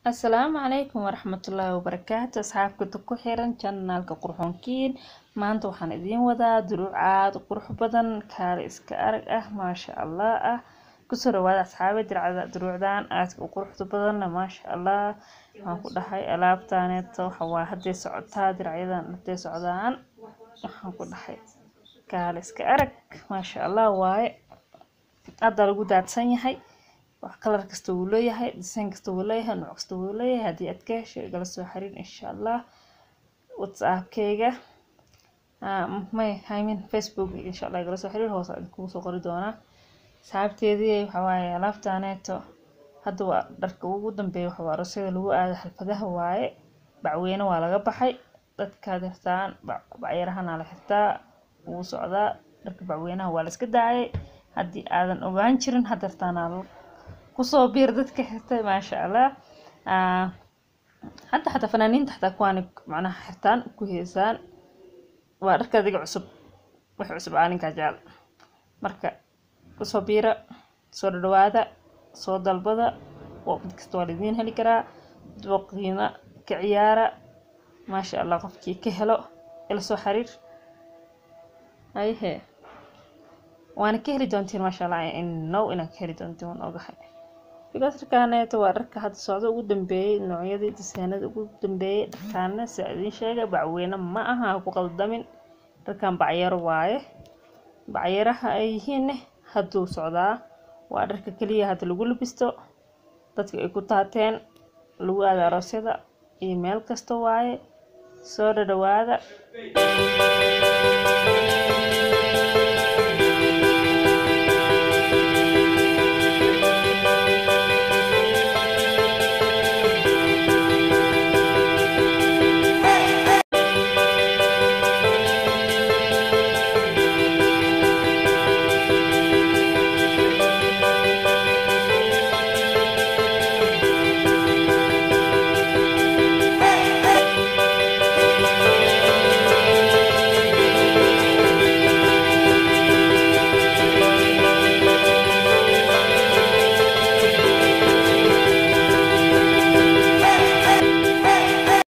asalaamu calaykum waraxmatullaahi wabarakaatu asxaabkata ku xiran janaalka qurxoonkiin maanta waxaan idiin wadaa duruuc aada u qurux badan kaale iska arag ah maasha allah ah kusoo dhawaada asxaabe dircada duruucdan aadka u quruxda badanna maasha allah waxaan ku dhahay alaabtaaneeto waxa waa hadday socotaa diracyadan hadday socdaan waxaan ku dhahay kaale iska arag maasha allah waaye hadda lagu daadsan yahay wax kalar kasta wuu leeyahay design kasta wuu leeyahay nooc kasta wuu leeyahay haddii aad ka hesho igala soo xiriir insha allah whatsappkayga may imean facebook insha allah igala soo xiriir hoos aan kugu soo qori doonaa saxaabteedii waxaa waaye alaabtaaneeto hadda waa dharka ugu dambeeya waxa waa arosyada lagu aado xalfadaha waaye bacweyne waa laga baxay dadkaad xirtaan bacyarahana la xirtaa wuu socdaa dharka bacweynaha waa la iska daayay haddii aadan ogaan jirin hadeertaana kusoo biir dadka xirtay maasha allah hadda xataa fanaaniinta xataa kuwaani macnaha xirtaan ku heesaan waa dharka adiga cusub wax cusub aalinkaa jecel marka kusoo biira soo dhadhawaada soo dalbada mid kasta waa laidiin heli karaa dooqiina ka ciyaara maasha allah qofkii ka helo ila soo xiriir ayhe waana ka heli doontiin maasha allah inow inaad ka heli doontiin waan ogahay because dharkaaneeto waa dharka hadda socdo ugu dambeeyey noocyadii disaanada ugu dambeeyey dharkaana si idiin sheega bacweyne ma aha ha ku qaldamin dharkan bacyaro waaye bacyaraha ay yihiinne hadduu socdaa waa dharka keliya hadda lagu labisto dadka ay ku taateen lagu aada aroosyada iyo meel kasta waaye soo dhadhawaada